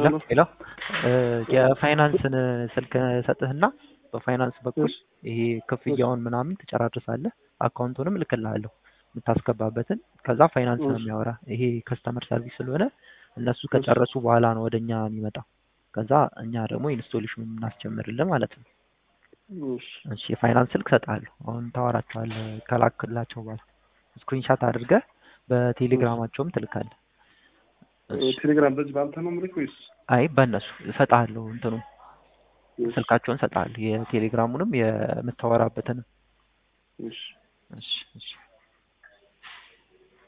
ሄሎ ሄሎ የፋይናንስን ስልክ ሰጥህና በፋይናንስ በኩል ይሄ ክፍያውን ምናምን ትጨራርሳለህ። አካውንቱንም እልክልሃለሁ የምታስገባበትን። ከዛ ፋይናንስ ነው የሚያወራ። ይሄ ከስተመር ሰርቪስ ስለሆነ እነሱ ከጨረሱ በኋላ ነው ወደ እኛ የሚመጣው። ከዛ እኛ ደግሞ ኢንስቶሌሽኑን እናስጀምርልህ ማለት ነው። እሺ የፋይናንስ ስልክ ሰጥሃለሁ። አሁን ታወራቸዋለህ ከላክላቸው በኋላ ስክሪንሻት አድርገህ በቴሌግራማቸውም ትልካለህ። ቴሌግራም በዚህ በአንተ ነው የምልክ ወይስ? አይ በእነሱ እሰጥሃለሁ እንትኑ ስልካቸውን እሰጥሃለሁ የቴሌግራሙንም የምታወራበትንም። እሺ እሺ እሺ